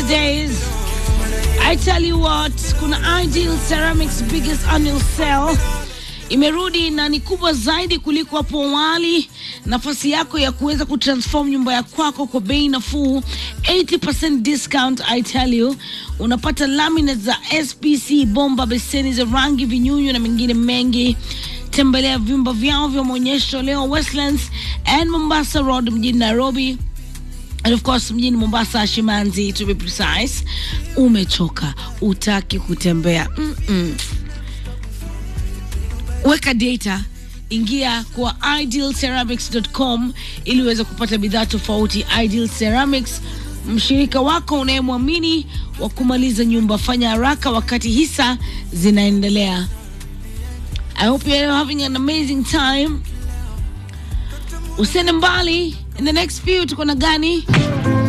these days. I tell you what, kuna Ideal Ceramics biggest annual sale imerudi na ni kubwa zaidi kuliko hapo awali. Nafasi yako ya kuweza kutransform nyumba ya kwako kwa bei nafuu, 80% discount. I tell you, unapata laminates za SPC, bomba, beseni za rangi, vinyunyu na mengine mengi. Tembelea vyumba vyao vya maonyesho leo Westlands and Mombasa Road mjini Nairobi and of course mjini Mombasa, Shimanzi to be precise. Umechoka, utaki kutembea Mm-mm. Weka data, ingia kwa idealceramics.com ili uweze kupata bidhaa tofauti. Ideal Ceramics, mshirika wako unayemwamini wa kumaliza nyumba. Fanya haraka wakati hisa zinaendelea. I hope you're having an amazing time. Usiende mbali, in the next few tuko na gani?